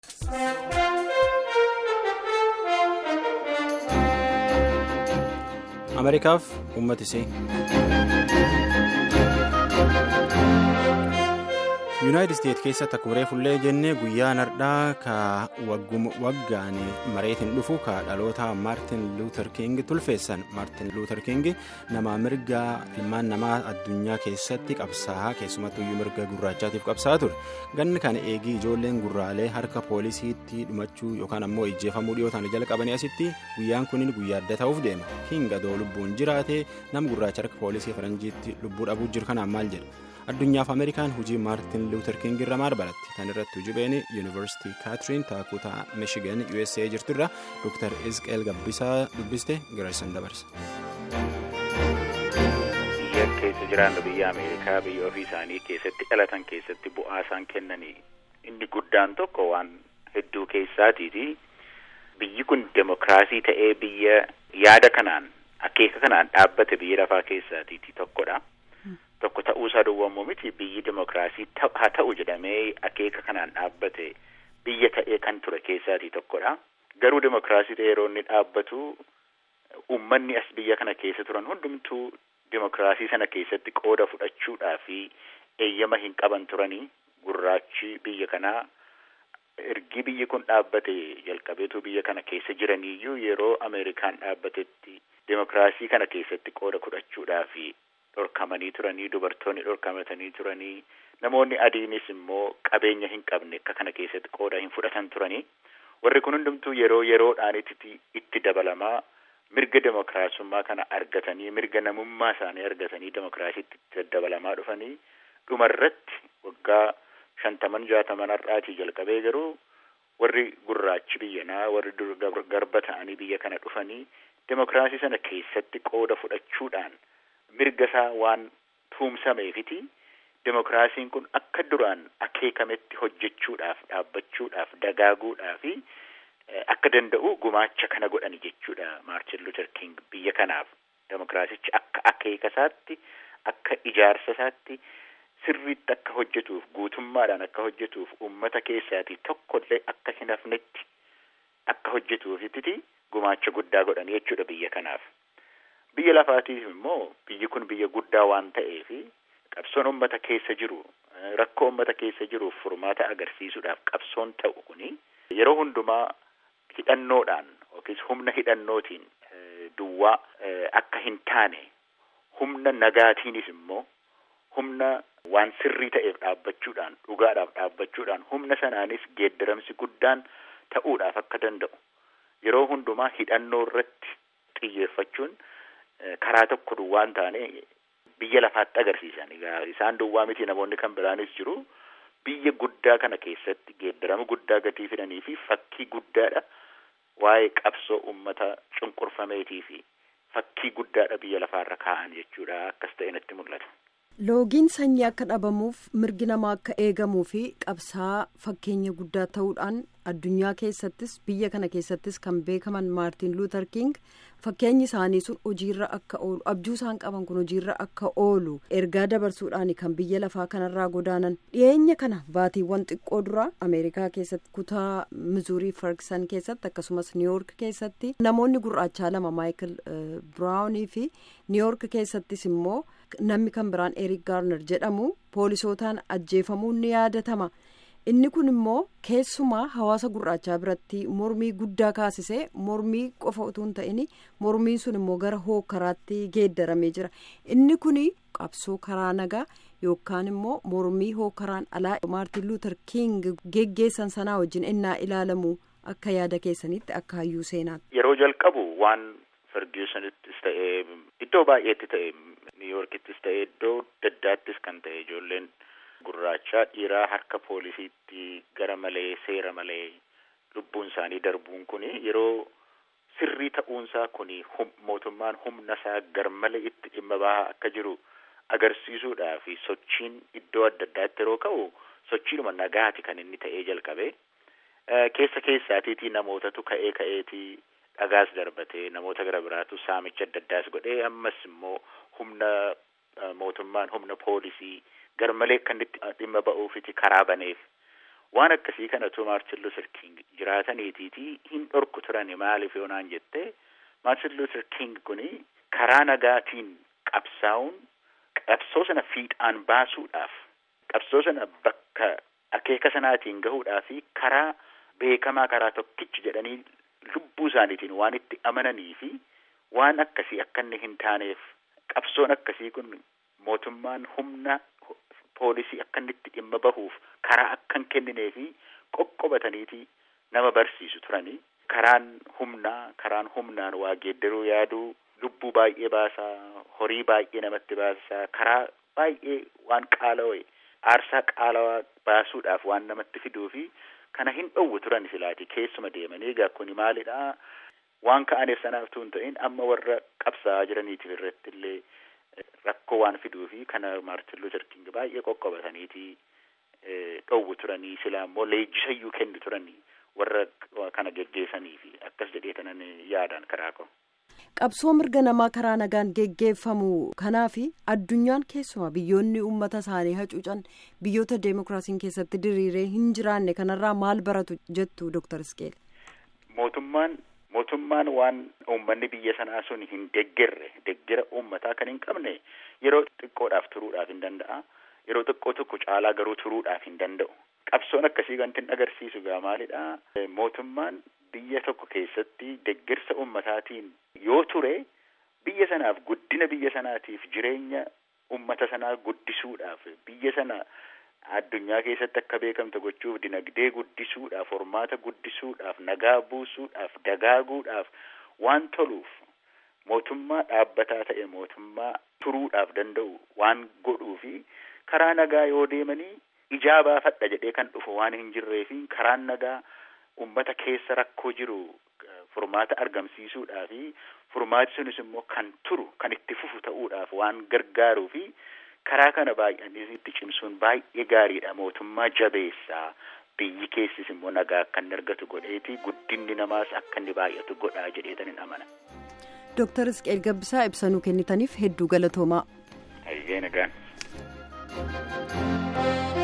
ameerikaaf uummata isii yuunaayitid isteet keessatti akkuma reefullee jennee guyyaa nardhaa ka waggaan mareetiin dhufu ka dhaloota maartin luuter king tulfeessan maartin luuter king nama mirga ilmaan namaa addunyaa keessatti qabsaa'aa keessumattuyyuu mirga gurraachaatiif qabsaa'aa ture ganni kana eegii ijoolleen gurraalee harka poolisiitti dhumachuu yookaan ammoo ijjeefamuu dhiyootaan jala qabanii asitti guyyaan kunin guyyaa adda ta'uuf deema king adoo lubbuun jiraate nama gurraacha harka poolisii faranjiitti lubbuu dhabuu jiru kanaan maal jedha. addunyaaf ameerikaan hojii maartin luuter king irra maal baratti tan irratti hujubeen yuunivarsiitii kaatiriin taakutaa miishigan usa jirturra dr isqeel gabbisaa dubbiste garaasan dabarsa. biyya keessa jiraannu biyya ameerikaa biyya ofii isaanii keessatti dhalatan keessatti bu'aa isaan kennanii inni guddaan tokko waan hedduu keessaatiiti biyyi kun demokiraasii ta'ee biyya yaada kanaan akeeka kanaan dhaabbate biyya lafaa keessaatiiti tokkodha. tokko ta'uusaa duwwaa miti biyyi demokiraasii haa ta'u jedhamee akeeka kanaan dhaabbate biyya ta'ee kan ture keessaatii tokkodha. Garuu demokiraasii ta'e yeroo inni dhaabbatu uummanni as biyya kana keessa turan hundumtuu demokiraasii sana keessatti qooda fudhachuudhaa fi eeyyama hin qaban turanii gurraachi biyya kanaa ergi biyyi kun dhaabbate jalqabeetu biyya kana keessa jiraniiyyuu yeroo Ameerikaan dhaabbatetti demokiraasii kana keessatti qooda fudhachuudhaa fi dhorkamanii turanii dubartoonni dhorkamatanii turanii namoonni adiinis immoo qabeenya hin qabne akka kana keessatti qooda hin fudhatan turanii warri kun hundumtuu yeroo yeroodhaan itti dabalamaa mirga demokiraasummaa kana argatanii mirga namummaa isaanii argatanii demokiraasiitti itti dabalamaa dhufanii dhumarratti waggaa shantaman jaataman har'aatii jalqabee garuu warri gurraachi biyyanaa warri garba ta'anii biyya kana dhufanii demokiraasii sana keessatti qooda fudhachuudhaan. mirga isaa waan tuumsameefiti demokiraasiin kun akka duraan akeekametti hojjechuudhaaf dhaabbachuudhaaf dagaaguudhaaf akka danda'u gumaacha kana godhani jechuudha maartin luuter king biyya kanaaf demokiraasichi akka akeeka isaatti akka ijaarsa isaatti sirriitti akka hojjetuuf guutummaadhaan akka hojjetuuf uummata keessaatii tokkollee akka hin hafnetti akka hojjetuufitti gumaacha guddaa godhani jechuudha biyya kanaaf. Biyya lafaatiif immoo biyyi kun biyya guddaa waan ta'eef qabsoon uummata keessa jiru rakkoo uummata keessa jiruuf furmaata agarsiisuudhaaf qabsoon ta'u kuni yeroo hundumaa hidhannoodhaan yookiis humna hidhannootiin duwwaa akka hin taane humna nagaatiinis immoo humna waan sirrii ta'eef dhaabbachuudhaan dhugaadhaaf dhaabbachuudhaan humna sanaanis geeddaramsi guddaan ta'uudhaaf akka danda'u yeroo hundumaa hidhannoo irratti xiyyeeffachuun. karaa tokko duwwaa hin taane biyya lafaatti agarsiisan isaan duwwaa miti namoonni kan biraanis jiru biyya guddaa kana keessatti geeddarama guddaa gatii fidanii fi fakkii guddaadha waa'ee qabsoo uummata cunqurfameetii fi fakkii guddaadha biyya lafaarra kaa'an jechuudha akkas ta'e natti mul'ata. loogiin sanyii akka dhabamuuf mirgi namaa akka eegamuu fi qabsaa fakkeenya guddaa ta'uudhaan addunyaa keessattis biyya kana keessattis kan beekaman maartin luuter king fakkeenyi isaanii sun hojiirra akka oolu abjuu isaan qaban kun hojiirra akka oolu ergaa dabarsuudhaan kan biyya lafaa kanarraa godaanan dhiyeenya kana baatiiwwan xiqqoo dura ameerikaa keessatti kutaa mizuurii ferguson keessatti akkasumas niiwoork keessatti namoonni gurraachaa lama maayikil biraawunii fi niiwoork keessattis immoo namni kan biraan erik gaarner jedhamu poolisootaan ajjeefamuun ni yaadatama. inni kun immoo keessumaa hawaasa gurraachaa biratti mormii guddaa kaasisee mormii qofa utuu hin ta'in mormiin sun immoo gara hookaraatti geeddaramee jira inni kun qabsoo karaa nagaa yookaan immoo mormii hookaraan alaa maartin luuter king geggeessan sanaa wajjin innaa ilaalamu akka yaada keessanitti akka hayyuu seenaatti. yeroo jalqabu waan ferguusonittis ta'ee iddoo baay'eetti ta'e niiyoorkittis ta'e iddoo daddaattis kan ta'e ijoolleen. Gurraachaa dhiiraa harka poolisiitti gara malee seera malee lubbuun isaanii darbuun kun yeroo sirrii ta'uunsaa kun mootummaan humna isaa gar malee itti dhimma bahaa akka jiru agarsiisuudhaa fi sochiin iddoo adda addaatti yeroo ka'u sochiidhuma nagaati kan inni ta'ee jalqabe keessa keessaatiitii namootatu ka'ee ka'eetii dhagaas darbatee namoota gara biraatu saamicha adda addaas godhee ammas immoo humna mootummaan humna poolisii. gar malee kan itti dhimma ba'uufiti karaa baneef waan akkasii kanatu maartin luuter king jiraataniitiiti hin dhorku turani maaliif yoonaan jette maartin luuter king kuni karaa nagaatiin qabsaa'uun qabsoo sana fiixaan baasuudhaaf qabsoo sana bakka akeeka sanaatiin gahuudhaa fi karaa beekamaa karaa tokkichi jedhanii lubbuu isaaniitiin waan itti amananii fi waan akkasii akka inni hin taaneef qabsoon akkasii kun mootummaan humna poolisii akka inni itti dhimma bahuuf karaa akka hin kenninee fi qoqqobataniiti nama barsiisu turanii karaan humnaa karaan humnaan waa geeddaruu yaaduu lubbuu baay'ee baasaa horii baay'ee namatti baasaa karaa baay'ee waan qaala'e aarsaa qaalawaa baasuudhaaf waan namatti fiduu fi kana hin dhowwu turan silaati keessuma deemanii egaa kuni maalidha waan ka'aneef sanaaf tuun ta'in amma warra qabsaa'aa jiraniitiif irratti illee rakkoo waan fiduu fi kana maartin luuter king baay'ee qoqqobataniiti dhowwu turanii silaa immoo leenjisayyuu kennu turanii warra kana geggeessanii fi akkas jedhee tanan yaadaan karaa koo. qabsoo mirga namaa karaa nagaan geggeeffamu kanaaf addunyaan keessumaa biyyoonni uummata isaanii hacuucan biyyoota deemokiraasiin keessatti diriiree hin jiraanne kanarraa maal baratu jettu dooktar Isqeel. Mootummaan mootummaan waan uummanni biyya sanaa sun hin deeggerre deeggera uummataa kan hin qabne yeroo xiqqoodhaaf turuudhaaf hin danda'a yeroo xiqqoo tokko caalaa garuu turuudhaaf hin danda'u qabsoon akkasii wanti hin agarsiisu gaa maalidha mootummaan biyya tokko keessatti deeggarsa ummataatiin yoo ture biyya sanaaf guddina biyya sanaatiif jireenya ummata sanaa guddisuudhaaf biyya sana addunyaa keessatti akka beekamtu gochuuf dinagdee guddisuudhaaf hormaata guddisuudhaaf nagaa buusuudhaaf dagaaguudhaaf waan toluuf mootummaa dhaabbataa ta'e mootummaa turuudhaaf danda'u waan godhuu fi karaa nagaa yoo deemanii ijaa baafadha jedhee kan dhufu waan hin jirree fi karaan nagaa ummata keessa rakkoo jiru furmaata argamsiisuudhaa fi furmaati sunis immoo kan turu kan itti fufu ta'uudhaaf waan gargaaruu fi karaa kana baay'anii itti cimsuun baay'ee gaariidha mootummaa jabeessaa biyyi keessis immoo nagaa akka inni argatu godheeti guddinni namaas akka inni baay'atu godhaa jedheetan hin amana. Dooktar Isqeel Gabbisaa ibsanuu kennitaniif hedduu galatoomaa. Hayyee nagaan.